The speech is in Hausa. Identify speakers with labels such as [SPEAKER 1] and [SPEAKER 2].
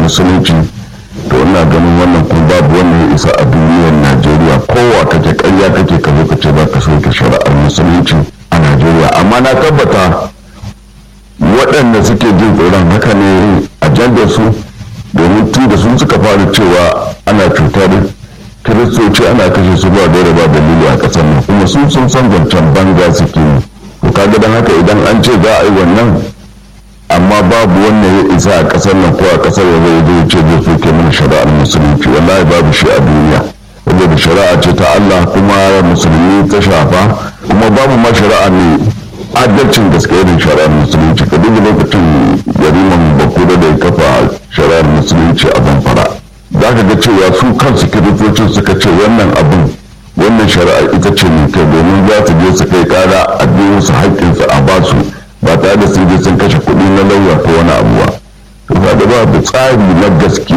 [SPEAKER 1] musulunci to ina ganin wannan kuma babu wannan ya isa a duniyar najeriya kowa kake karya kake ka zo ka ce za ka soke shari'ar musulunci a najeriya amma na tabbata waɗanda suke jin tsoron haka ne ajandar su domin tun da sun suka fara cewa ana cutar kiristoci ana kashe su ba da ba dalili a ƙasar nan kuma sun sun san zancen banga suke yi to kaga don haka idan an ce za a yi wannan amma babu wannan ya isa a ƙasar nan ko a ƙasar waje ya zai ce zai soke mana shari'ar musulunci wallahi babu shi a duniya saboda shari'a ce ta Allah kuma musulmi ta shafa kuma babu ma shari'a ne adalcin gaske irin shari'ar musulunci ka duba lokacin yariman bakura da ya kafa shari'ar musulunci a zamfara za ka ga cewa su kansu kiristocin suka ce wannan abin wannan shari'a ita ce mai kai domin za su je su kai kara a biyu su haƙƙinsu a basu ba tare da sun je sun kashe kuɗi na lauya ko wani abu ba to ba da tsari na gaskiya